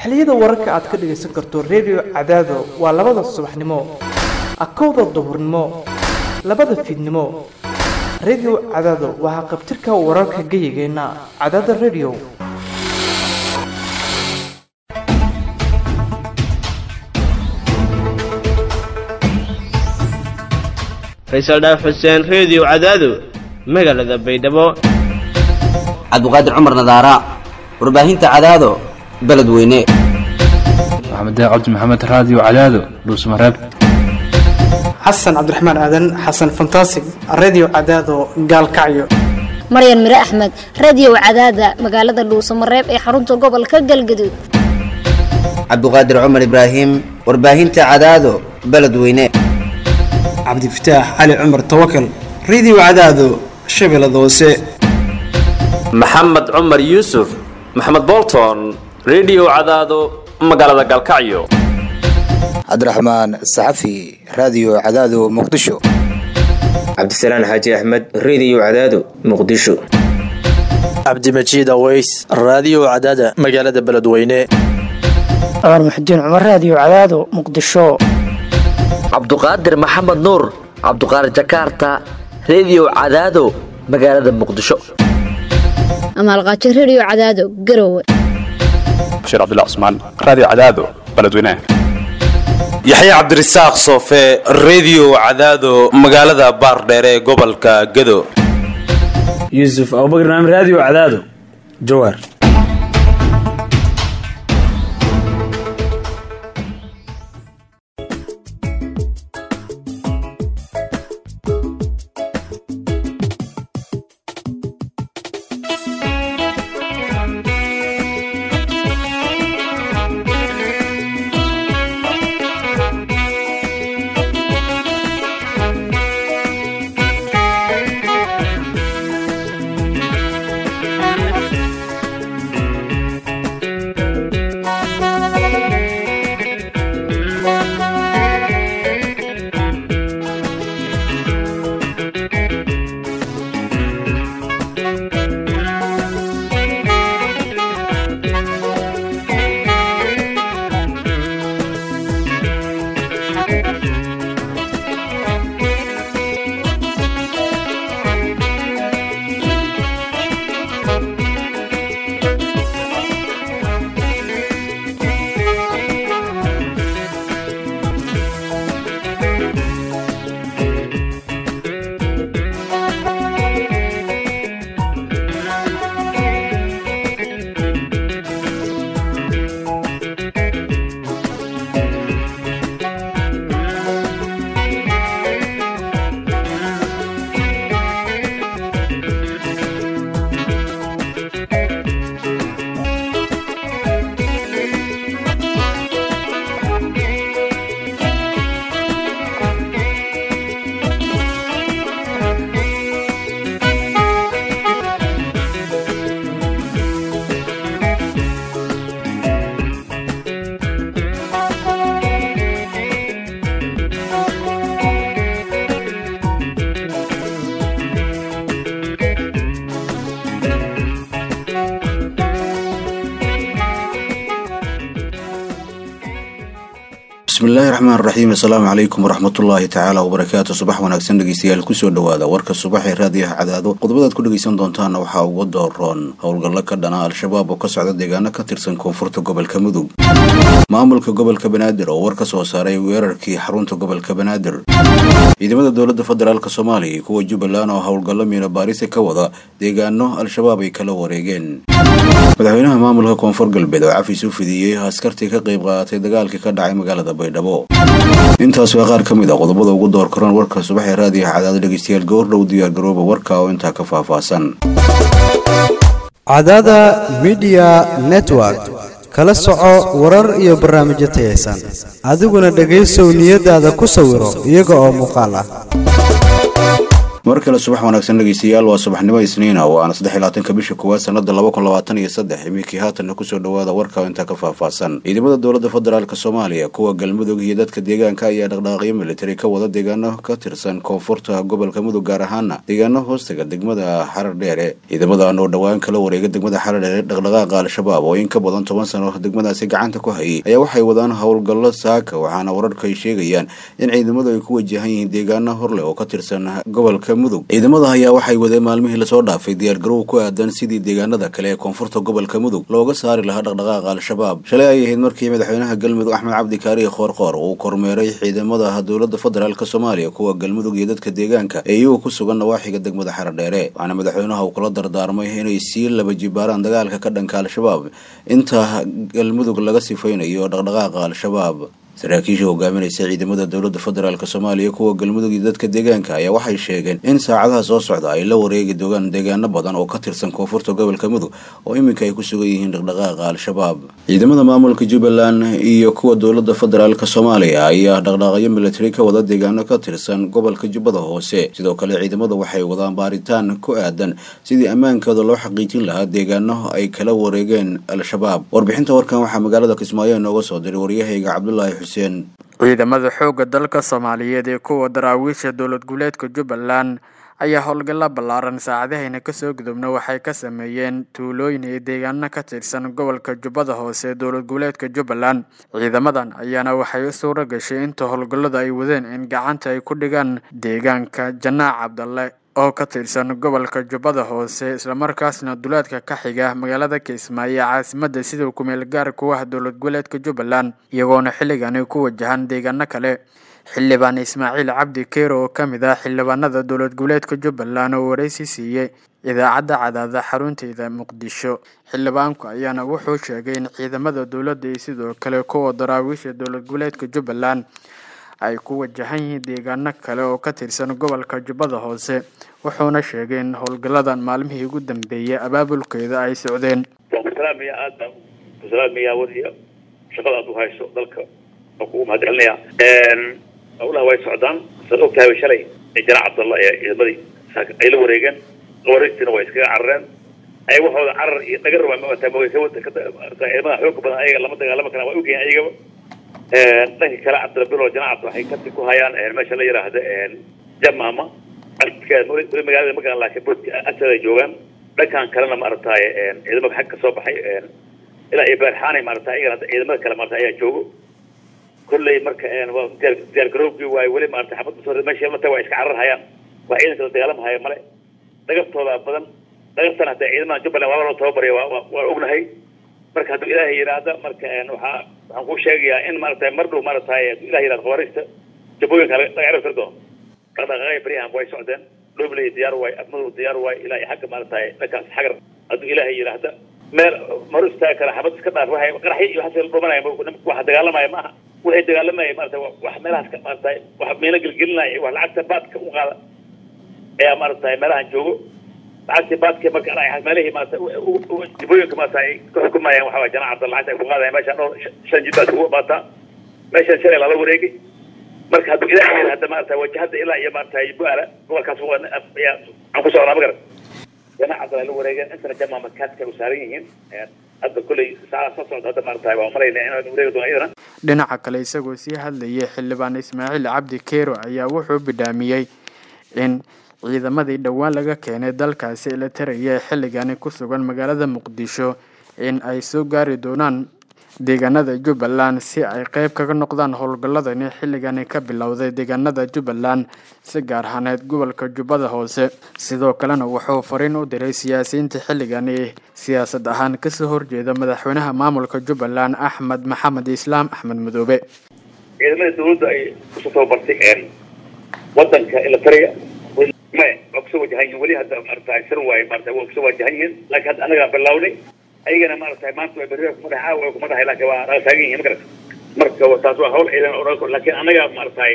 xilliyada wararka aad ka dhagaysan karto redio cadaado waa labada subaxnimo akowda duhurnimo labada fiidnimo redio cadaado waa haqabtirka wararka geyigeenna cadaada redio faysal dhaaf xuseen reediyo cadaado magaalada baydhabo cabdiqaadir cumar nadaara warbaahinta cadaado beledweyne maxamed cabdi maxamed raadiyo cadaado dhuusmareeb xasan cabdiraxmaan aadan xasan fantasig redio cadaado gaalkacyo maryan mire axmed radiyow cadaada magaalada dhuusamareeb ee xarunta gobolka galgaduud cabdiqaadir cumar ibraahim warbaahinta cadaado beledweyne cabdifataax cali cumar tawakal redio cadaado shabeellada hoose maxamed cumar yuusuf maxamed bolton redio cadaado magaalada galkacyo cabdiraxmaan saxafi raadiyo cadaado muqdisho cabdisalaan xaaji axmed reediyo cadaado muqdisho cabdimajiid aweys raadiyo cadaada magaalada beledweyne cumar muxudiin cumar raadiyo cadaado muqdisho cabduqaadir maxamed nuur cabduqaadir jakaarta reediyo cadaado magaalada muqdisho amaalqaajo redio cadaado garowe bashiir cabdilla cusmaan raadiyo cadaado beledweyne yaxye cabdirasaaq soofe reediyo cadaado magaalada baardheere ee gobolka gado yuusuf abubakr naam raadiyo cadaado jawaar bismillahi raxmaan raxiim assalaamu calaykum waraxmatullaahi tacaala wabarakaatu subax wanaagsan dhegeystayaal kusoo dhowaada warka subaxee raadiyaha cadaado qodobadaad ku dhegeysan doontaana waxaa uga dooroon howlgallo ka dhana al-shabaab oo ka socda deegaano ka tirsan koonfurta gobolka mudug maamulka gobolka banaadir oo war ka soo saaray weerarkii xarunta gobolka banaadir ciidamada dowladda federaalk soomaaliya iyo kuwa jubbaland oo howlgallo miina baarisa ka wada deegaano al-shabaab ay kala wareegeen madaxweynaha maamulka koonfur galbeed oo cafis u fidiyey askartii ka qayb qaadatay dagaalkii ka dhacay magaalada baydhabo intaas waa qaar ka mid a qodobada ugu door karoon warka subaxee raadiyaha cadaado dhegeystayaal goordhow diyaargarooba warka oo intaa ka faahfaahsan cadaada midiya network kala soco warar iyo barnaamijyo tayaysan adiguna dhegaysow niyadaada ku sawiro iyaga oo muuqaal ah mar kale subax wanaagsan dhegeystayaal waa subaxnimo isniina oo aana saddex iyo labaatanka bisha koowaad sanada laba kun labaatan iyo saddex iminkii haatanna kusoo dhawaada warka intaa ka faahfaahsan ciidamada dowladda federaalk soomaaliya kuwa galmudug iyo dadka deegaanka ayaa dhaqdhaqaaqyo militari ka wada deegaano ka tirsan koonfurta gobolka mudug gaar ahaana deegaano hoostaga degmada xarar dheere ciidamadan oo dhowaan kala wareega degmada xarar dheere dhaqdhaqaaqa al-shabaab oo in ka badan toban sano degmadaasi gacanta ku hayay ayaa waxay wadaan howlgallo saaka waxaana wararku ay sheegayaan in ciidamadu ay ku wajahan yihiin deegaano horleh oo ka tirsan gobolka mudug ciidamada ayaa waxay wadeen maalmihii lasoo dhaafay diyaargarow ku aadan sidii deegaanada kale ee koonfurta gobolka mudug looga saari lahaa dhaqdhaqaaqa al-shabaab shalay ay ahayd markii madaxweynaha galmudug axmed cabdi kaariye qoorqoor uu kormeeray ciidamada dowladda federaalk soomaaliya kuwa galmudug iyo dadka deegaanka ee iyagu ku sugan nawaaxiga degmada xarar dheere waxaana madaxweynaha uu kula dardaarmay inay sii laba jibaaraan dagaalka ka dhanka al-shabaab inta galmudug laga sifaynayo dhaqdhaqaaqa al-shabaab saraakiisha hogaaminaysa ciidamada dowladda federaalk soomaaliya kuwa galmudug iyo dadka deegaanka ayaa waxay sheegeen in saacadaha soo socda ay la wareegi dogaan deegaano badan oo ka tirsan koonfurta gobolka mudug oo iminka ay ku sugan yihiin dhaqdhaqaaqa al-shabaab ciidamada maamulka jubbaland iyo kuwa dowladda federaalk soomaaliya ayaa dhaqdhaqaaqyo militari ka wada deegaano ka tirsan gobolka jubbada hoose sidoo kale ciidamadu waxay wadaan baaritaan ku aadan sidii ammaankooda loo xaqiijin lahaa deegaano ay kala wareegeen al-shabaab warbixinta warkan waxaa magaalada kismaayo inooga soo diray waryahayga cabdulaahi ciidamada xoogga dalka soomaaliyeed ee kuwa daraawiisha dowlad goboleedka jubbaland ayaa howlgalla ballaaran saacadahayna kasoo gudubna waxay ka sameeyeen tuulooyin iyo deegaano ka tirsan gobolka jubbada hoose ee dowlad goboleedka jubbaland ciidamadan ayaana waxay u suura gashay inta howlgallada ay wadeen in gacanta ay ku dhigaan deegaanka janaac cabdalle oo ka tirsan gobolka jubbada hoose islamarkaasna duleedka ka xiga magaalada kismaayo ee caasimada sida kumeel gaar ku ah dowlad goboleedka jubbaland iyagoona xilligani ku wajahan deegaano kale xildhibaan ismaaciil cabdi keero oo ka mid ah xildhibaanada dowlad goboleedka jubbaland oo wareysi siiyey idaacadda cadaada xarunteeda muqdisho xildhibaanku ayaana wuxuu sheegay in ciidamada dowladda iyo sidoo kale kuwa daraawiisha dowlad goboleedka jubbaland ay ku wajahan yihiin deegaano kale oo ka tirsan gobolka jubbada hoose wuxuuna sheegay in howlgalladan maalmihii ugu dambeeyay abaabulkeeda ay socdeen waan ku salaamaya aad baan ku salaamaya wariya shaqada aad u hayso dalka waan kugu mahadcelinaya howlaha way socdaan saad ogtahay shalay janaac cabdalla ee ciidamadii ay la wareegeen wareegtiina way iskaga carareen ay waxooda carar iyo dhagar waa maata ciidamada xooga badan ayaga lama dagaalama karaan waa ogyihiin ayagaba dhanka kale cabdilabilo janacabta waxay kasi ku hayaan meesha la yidhaahda jamaama weli magaalada magaan laakiin boodka agteeda joogaan dhankan kalena maaragtay ciidamada xag ka soo baxay ilaa iyo beerxaanay maaragtay ayagana ciidamada kale maarata ayaa joogo kolley marka diyaar garoobkii waay weli maarata xabad usoo meesha la taga waa iska carar hayaan waa ciidanka la dagaalamahaya male dhagartooda badan dhagartana hadda ciidamada jubbaland waa loo tababaraya waa waa ognahay marka hadduu ilaahay yidhaahda marka waxaa waxaan kuu sheegayaa in maaragtay mar dhow maaragtay hadduu ilahay yidhahda khawaariista jabooyinka laga cirib tir doono dhaqdhaqaaqaya baryahan way socdeen dhobley diyaar waay afmadow diyaar waay ilaa iyo xagga maaragtay dhankaas xagar hadduu ilaahay yidhaahda meel maru istaagi kara xabad iska dhaaf waxay qaraxyo iyo waxaas la dhumanaya waxa dagaalamaya maaha waxay dagaalamaya maarata wax meelahaas ka maaragtay wax meelo gelgelinaya wax lacagta baadka u qaada ayaa maaragtay meelahan joogo lacagtii baadka marka meelihii maarata dibooyinka maarata ay ka xukumayaan waxaa janaac cabda lacagta ay ku qaadayaan meeshaan dhowr shan jid baad ugu baataa meeshan shalay lala wareegay marka hadduu ilaahay yidhaahda maarata wajahada ilaa iyo maarata bu-aala gobolkaas ayaa aan ku socnaa magaran janaac cabdalla la wareegeen intana jamaa makaadka u saaran yihiin hadda kolley saacada soo socda hadda maarata waa malayna inaan wareegi doona iyadana dhinaca kale isagoo sii hadlayay xildhibaan ismaaciil cabdi keero ayaa wuxuu bidhaamiyey in ciidamadii dhowaan laga keenay dalkaasi la taraya ee xilligani ku sugan magaalada muqdisho in ay soo gaari doonaan deegaanada jubbaland si ay qeyb kaga noqdaan howlgalladani xilligani ka bilowday deegaanada jubbaland si gaar ahaaneed gobolka jubbada hoose sidoo kalena wuxuu fariin u diray siyaasiyiinta xilligani siyaasad ahaan kasoo horjeeda madaxweynaha maamulka jubbaland axmed maxamed islaam axmed madoobe ciidamada dawladda ay kusoo tababartay wadanka ilatariya maya waa kusoo wajahan yihin weli hadda maarata sir waaye maarata waa kusoo wajahan yihiin laakiin hadda anagaa bilownay ayagana maarata maanta waa berri kumadax caawa kumadahay laakiin waa naga taagan yihin magarata marka taas waa hawl ciidan oo laakiin anaga maarata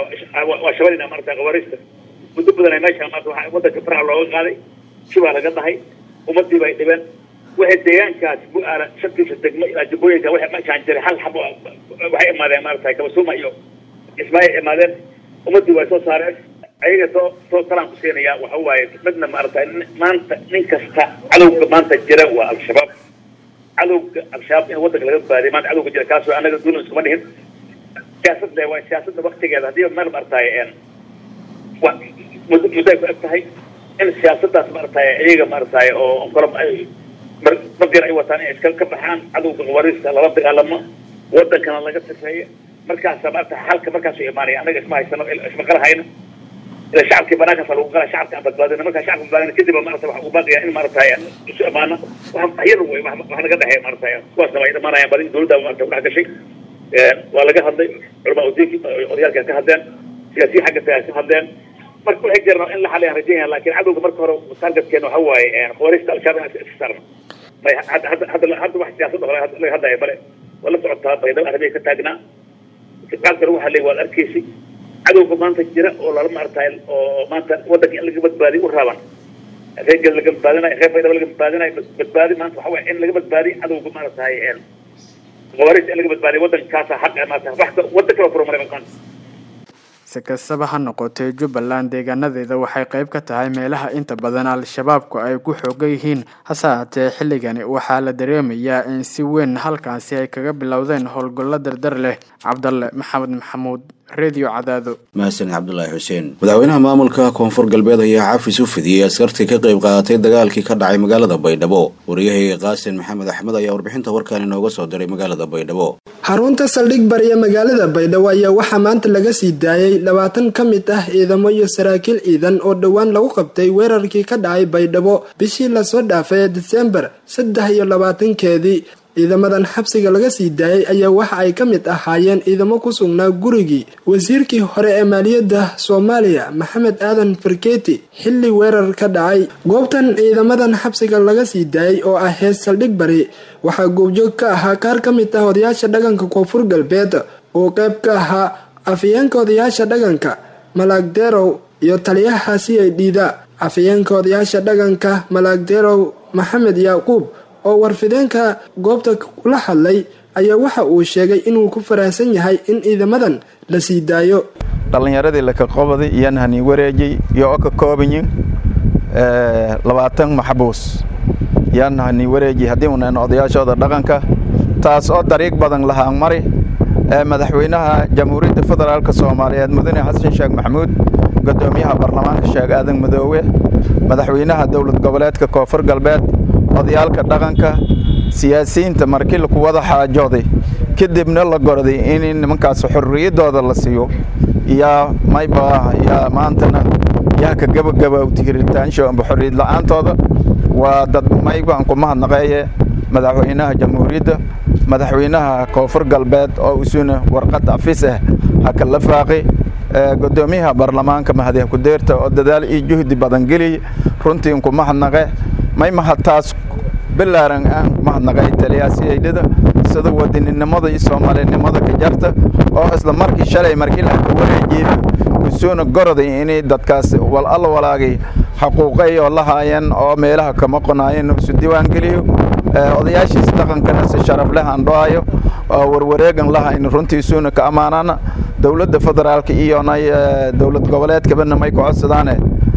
waa shabadina maarata qawaariista muddo badan ay meesha maarata waxaa wadanka faraha looga qaaday si baa laga dhahay ummadii bay dhibeen waxay deegaankaas bu-aala shantiisa degmo ilaa jubbooyinka waxay meeshaan jiray hal xabo waxay imaadeen maarata kabasuuma iyo ismaaciil imaadeen ummadii way soo saareen ayaga soo soo talaan ku siinaya waxa waaye midna maaragtay maanta nin kasta cadowga maanta jira waa al-shabaab cadowga al-shabaab in waddanka laga baadiyo maanta cadowga jira kaasoo anaga duulan iskuma dhihin siyaasad le waa siyaasadda waktigeeda haddii meel maaragtay wa muddo muddo ay ku eg tahay in siyaasaddaas maaragtay iyaga maaragtay oo kolo mar mardir ay wataan inay iska ka baxaan cadowga qawaariista lala dagaalamo waddankana laga sifeeyo markaasa maaragtay xalka markaasuu imaanaya anaga isma haysano isma qalahayna ila shacabkii banaankaas lagu qala shacabka aan badbaadina markaa shacabka badbaadina kadib maarata waxa uu baaqaya in maaragtay isu imaano wax yar wey wax wax naga dhexeeya maaragtay kuwaasna way dhamaanayaan badi dowladda maarata kudhex gashay waa laga hadlay culamaa udiinki odayaalka ka hadleen siyaasiyiin xagga tagaa ka hadleen marka waxay jiraan in la xaliyaan rajaynaya laakiin cadowga marka hore targetkeena waxa waaye khawaariista al-shabaab inaan iska saarno may hadda hadda hadda hadda wax siyaasadda hore laga hadlaya bale waa la socotaa baydhabo arabiya ka taagnaa qaabka lagu hadlay waad arkaysay cadowga maanta jira oo lala maaragtay oo maanta waddanka in laga badbaadiyo u raaban reergeeda laga badbaadinayo reer baydhabo laga badbaadinayo badbaadi maanta waxa waaye in laga badbaadiyo cadowga maaragtay khawaariista in laga badbaadiyo waddankaasa xaq maarata wax waddan kale furumaray maanta si kastaba ha noqotee jubbaland deegaanadeeda waxay qayb ka tahay meelaha inta badan al-shabaabku ay ku xoogan yihiin hase haatee xilligani waxaa la dareemayaa in si weyn halkaasi ay kaga bilowdeen howlgallo dardar leh cabdalle maxamed maxamuud redio cadaado mahadsanid cabdulaahi xuseen madaxweynaha maamulka koonfur galbeed ayaa cafis u fidiyey askartii ka qayb qaadatay dagaalkii ka dhacay magaalada baydhabo wariyahayga qaasin maxamed axmed ayaa warbixinta warkaan inooga soo diray magaalada baydhabo xarunta saldhig bariya magaalada baydhabo ayaa waxaa maanta laga sii daayay labaatan ka mid ah ciidamo iyo saraakiil ciidan oo dhowaan lagu qabtay weerarkii ka dhacay baydhabo bishii lasoo dhaafay ee disembar saddex iyo labaatankeedii ciidamadan xabsiga laga sii daayay ayaa waxa ay ka mid ahaayeen ciidamo ku sugnaa gurigii wasiirkii hore ee maaliyadda soomaaliya maxamed aadan farkeeti xilli weerar ka dhacay goobtan ciidamadan xabsiga laga sii daayay oo ah hees saldhig bari waxaa goobjoog ka ahaa qaar ka mid ah odayaasha dhaqanka koonfur galbeed oo qayb ka ahaa afayeenka odayaasha dhaqanka malaagdeerow iyo taliyaha c i dhiida afayeenka odayaasha dhaqanka malaagdeerow maxamed yacquub oo warfideenka goobta kula hadlay ayaa waxa uu sheegay inuu ku faraahsan yahay in ciidamadan la sii daayo dhallinyaradii lakaqobaday iyaan hani wareejay iyo oo ka koobanyin labaatan maxbuus yaan hani wareejay haddii unan odayaashooda dhaqanka taas oo dariiq badan lahaan mari madaxweynaha jamhuuriyadda federaalk soomaaliyeed mudane xasan sheekh maxamuud gudoomiyaha baarlamaanka sheekh aadan madoowe madaxweynaha dowlad goboleedka koonfur galbeed odayaalka dhaqanka siyaasiyiinta markii laku wada xaajooday kadibna la gorday in nimankaas xorriyaddooda la siiyo yaa mayba yaa maantana yaa ka gabagabowti hiritaansho amba xorriyad la-aantooda waa dad maybaan ku mahadnaqeeye madaxweynaha jamhuuriyadda madaxweynaha koonfur galbeed oo isuna warqad afis ah ha kala faaqi gudoomiyaha baarlamaanka mahadiha kudeerta oo dadaal iyo juhdi badan geliy runtii ku mahadnaqe may mahadtaas bilaaran aan mahadnaqay taliyaasiyaydhada sida wadaninimada iyo soomaalinimada ka jarta oo isla markii shalay markii la ka wareejeeda usuuna goroday inay dadkaas wal alla walaagay xaquuqay oo la haayeen oo meelaha kama qonaayeen isu diiwaan geliyo odayaashiis dhaqankana si sharaf leh aan dhoayo oo warwareegan lahayn runtii isuuna ka ammaanana dowladda federaalka iyona dowlad goboleedkabana may ku codsadaane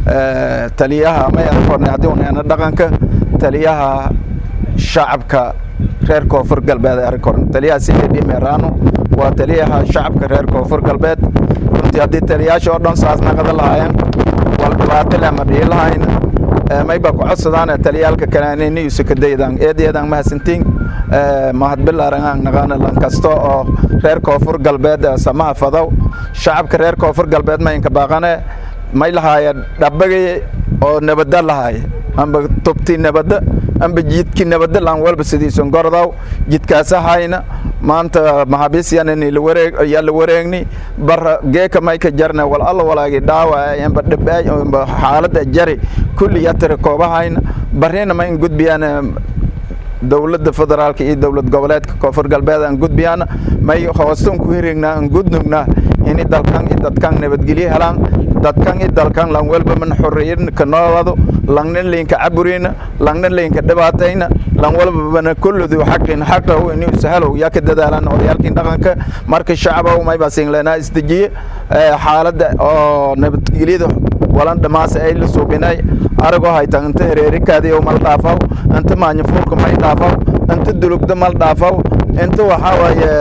taliyaha may arkornay haddii uneena dhaqanka taliyaha shacabka reer koonfur galbeed arkorn taliyaha sidii merano waa taliyaha shacabka reer koonfur galbeed runtii haddii taliyaasha oo dhan saas naqada lahaayeen wal dhibaato leh ma dhihi lahayn mayba ku codsadaane taliyaalka kaleanini usukadaydan eedeedan mahadsantiin mahad bilaaran aan naqaana lan kasta oo reer koonfur galbeed samaha fadow shacabka reer koonfur galbeed maynka baaqane may lahaaya dhabagay oo nabada lahaaya amba tubti nabada amba jidki nabada lan walba sidiisun gordaw jidkaasahayna maanta maxaabiis yanani yaa la wareegni bar geeka may ka jarna wal alla walaagi dhaawa amba dhibaay amba xaalada jari kulli yatira koobahayna barina ma in gudbiyaan dowladda federaalka iyo dowlad goboleedka koonfur galbeed aan gudbiyaan may hoostan ku hirignaa aan gudnugnaa ini dalkan iyo dadkan nabadgelyo helaan dadkan i dalkan lan welba man xorriyin ka noolado langna liinka caburina langna liinka dhibaatayna lan walbabana kulludu xaqin xaqahu inuu sahalow yaa ka dadaalan odayaalkii dhaqanka marka shacaba mayba singleenaa isdejiye xaaladda oo nabadgelyada walan dhamaase ay la suubinay aragoo haytan inta hereerikaadiyo mal dhaafaw inta maanyafuurka may dhaafaw inta dulugda mal dhaafaw inta waxaa waaye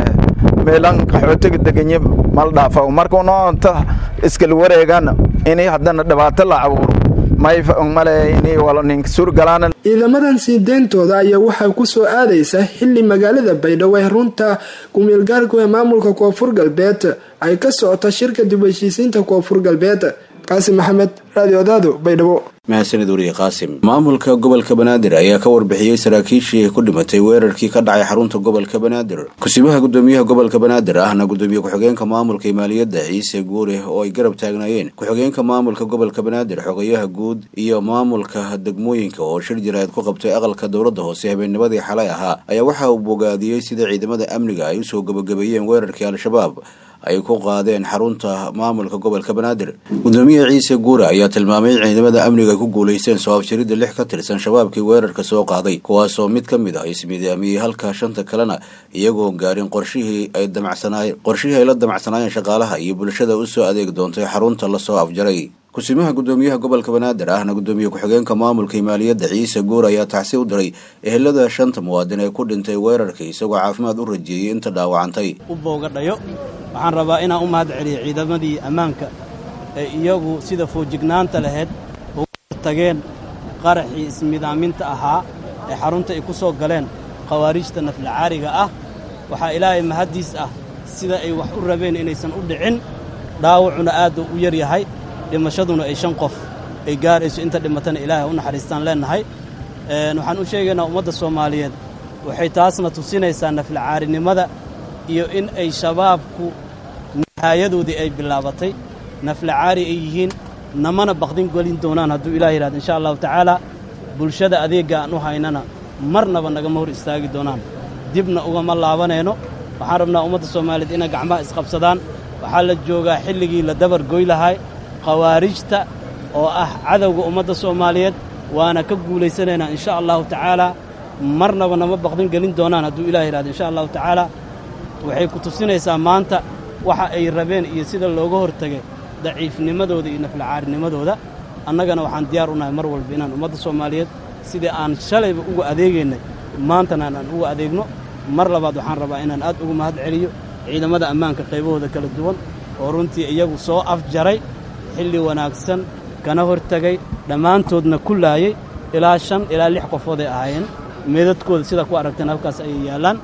meelan qaxootiga deganye mal dhaafaw marka unoo inta iskala wareegana inay haddana dhibaato la abuuro may male inay wala ninka suurgalaana ciidamadan sii deyntooda ayaa waxaa ku soo aadaysa xili magaalada baydhabo ee runta kumeelgaarku ee maamulka koonfur galbeed ay ka socota shirka dib heshiisiinta koonfur galbeed qaasim maxamed raadio odaado baydhabo mahadsanid wariye qaasim maamulka gobolka banaadir ayaa ka warbixiyey saraakiishii ku dhimatay weerarkii ka dhacay xarunta gobolka banaadir kusibaha gudoomiyaha gobolka banaadir ahna gudoomiye ku-xigeenka maamulka maaliyadda ciise guure oo ay garab taagnaayeen ku-xigeenka maamulka gobolka banaadir xogayaha guud iyo maamulka degmooyinka oo shir jiraad ku qabtay aqalka dowladda hoose habeennimadii xalay ahaa ayaa waxa uu bogaadiyey sida ciidamada amniga ay usoo gabagabeeyeen weerarkii al-shabaab ay ku qaadeen xarunta maamulka gobolka banaadir gudoomiye ciise guure ayaa tilmaamay in ciidamada amniga ay ku guulaysteen soo afjaridda lix ka tirsan shabaabkii weerarka soo qaaday kuwaasoo mid ka mid ah ismidaamiyey halka shanta kalena iyagoon gaarin qorshihii ay damacsanaayen qorshihii ay la damacsanaayeen shaqaalaha iyo bulshada usoo adeeg doontay xarunta lasoo afjaray kusimaha gudoomiyaha gobolka banaadir ahna gudoomiye ku-xigeenka maamulka maaliyadda ciise guur ayaa tacsi u diray ehelada shanta muwaadin ee ku dhintay weerarkii isagoo caafimaad u rajeeyey inta dhaawacantay u boogadhayo waxaan rabaa inaan u mahad celiyo ciidamadii ammaanka ee iyagu sida foojignaanta lahayd uga tageen qaraxii ismidaaminta ahaa ee xarunta ay ku soo galeen khawaarijta naflacaariga ah waxaa ilaahay mahaddiis ah sida ay wax u rabeen inaysan u dhicin dhaawacuna aad u yar yahay dhimashaduna ay shan qof ay gaarayso inta dhimatana ilaahay u naxariistaan leennahay waxaan u sheegaynaa ummadda soomaaliyeed waxay taasna tusinaysaa naflacaarinimada iyo in ay shabaabku nihaayadoodii ay bilaabatay naflacaari ay yihiin namana bakdin gelin doonaan hadduu ilaah yidhahdo insha allahu tacaalaa bulshada adeegga aan u haynana marnaba nagama hor istaagi doonaan dibna ugama laabanayno waxaan rabnaa ummadda soomaaliyeed inay gacmaha isqabsadaan waxaa la joogaa xilligii la dabar goy lahay khawaarijta oo ah cadowga ummadda soomaaliyeed waana ka guulaysanaynaa insha allahu tacaalaa marnaba nama bakdin gelin doonaan hadduu ilah yidhahdo insha allahu tacaalaa waxay ku tusinaysaa maanta waxa ay rabeen iyo sida looga hortegay daciifnimadooda iyo naflacaarinimadooda annagana waxaan diyaar u nahay mar walba inaan ummadda soomaaliyeed sidii aan shalayba uga adeegaynay maantana aan uga adeegno mar labaad waxaan rabaa inaan aad ugu mahad celiyo ciidamada ammaanka qaybahooda kala duwan oo runtii iyagu soo afjaray xilli wanaagsan kana hortegay dhammaantoodna ku laayey ilaa shan ilaa lix qofood ay ahaayeen meedadkooda sidaa ku aragteen halkaas ayay yaallaan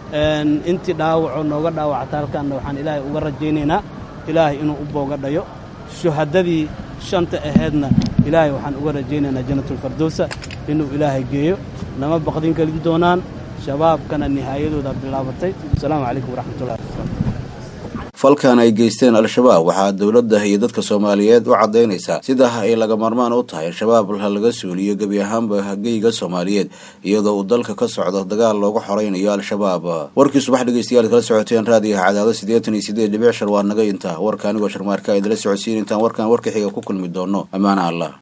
intii dhaawacoo nooga dhaawacata halkaanna waxaan ilaahay uga rajaynaynaa ilaahay inuu u boogadhayo shuhadadii shanta ahaydna ilaahay waxaan uga rajaynaynaa janatulfardowsa inuu ilaahay geeyo nama baqdin gelin doonaan shabaabkana nihaayadooda bilaabatay asalaamu calaykum waraxmatullahi falkan ay geysteen al-shabaab waxaa dowladda iyo dadka soomaaliyeed u caddaynaysaa sida ay laga maarmaan u tahay al-shabaab laga suuliyo gebi ahaanba geyga soomaaliyeed iyadoo uu dalka ka socdo dagaal loogu xoraynayo al-shabaab warkii subax dhegeystayaal kala socoteen raadiyaha cadaado siddeetan iyo siddeed dhibic shar waa naga intaa warka anigoo sharmaarka idila socodsiin intaan warkan warka xiga ku kulmi doono ammaana allah